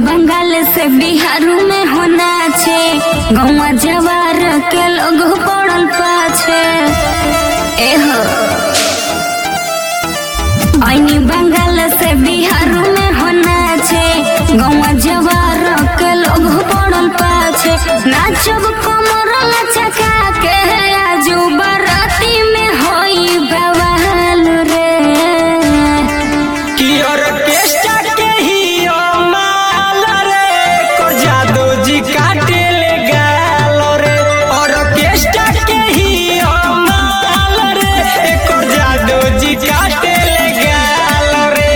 बंगाल से बिहारू में होना छे गौवा जवार के लोग पड़ल पाछे एहो ऐनी बंगाल से बिहारू में होना छे गौवा जवार के लोग पड़ल पाछे नाचब कमर लचका के आजू बाराती में होई बवाल रे कि ऑर्केस्ट्रा के ही ओ माल रे कर जादू जी काटे ले गाल रे ऑर्केस्ट्रा के ही ओ माल रे कर जादू जी काटे ले गाल रे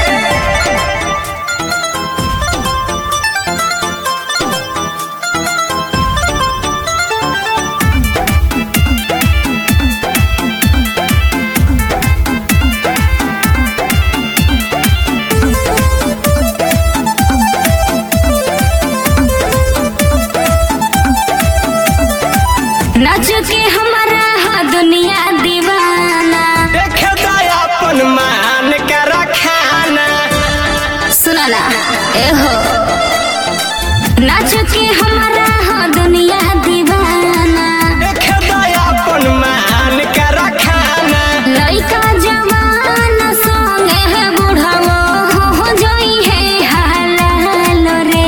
नाच के हमारा हा दुनिया दीवाना देखे अपन मान के रखाना सुना ना एहो नाच के हमारा हा दुनिया दीवाना देखे अपन मान के रखाना लइका जवान संगे है बुढ़ावो हो जोई है हालाल रे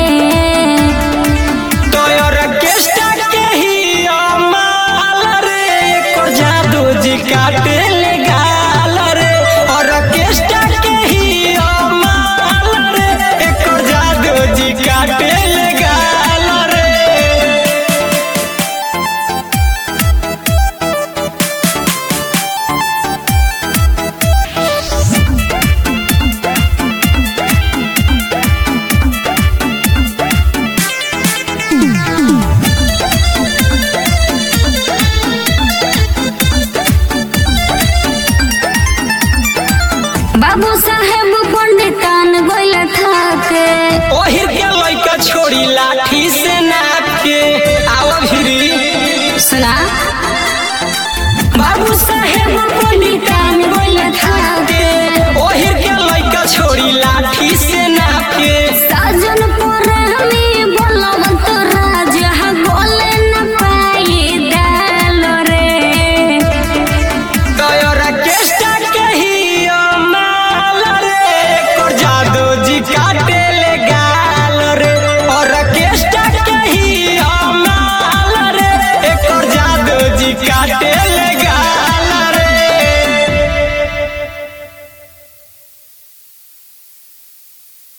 तो ऑर्केस्ट्रा के ही ओ माल रे कर जादू जी काटे ले गाल रे ऑर्केस्ट्रा के ही ओ माल रे कर जादू जी काटे ले गाल रे बाबू साहेब पंडितान गोइल थाके ओहिर के लइका छोड़ी लाख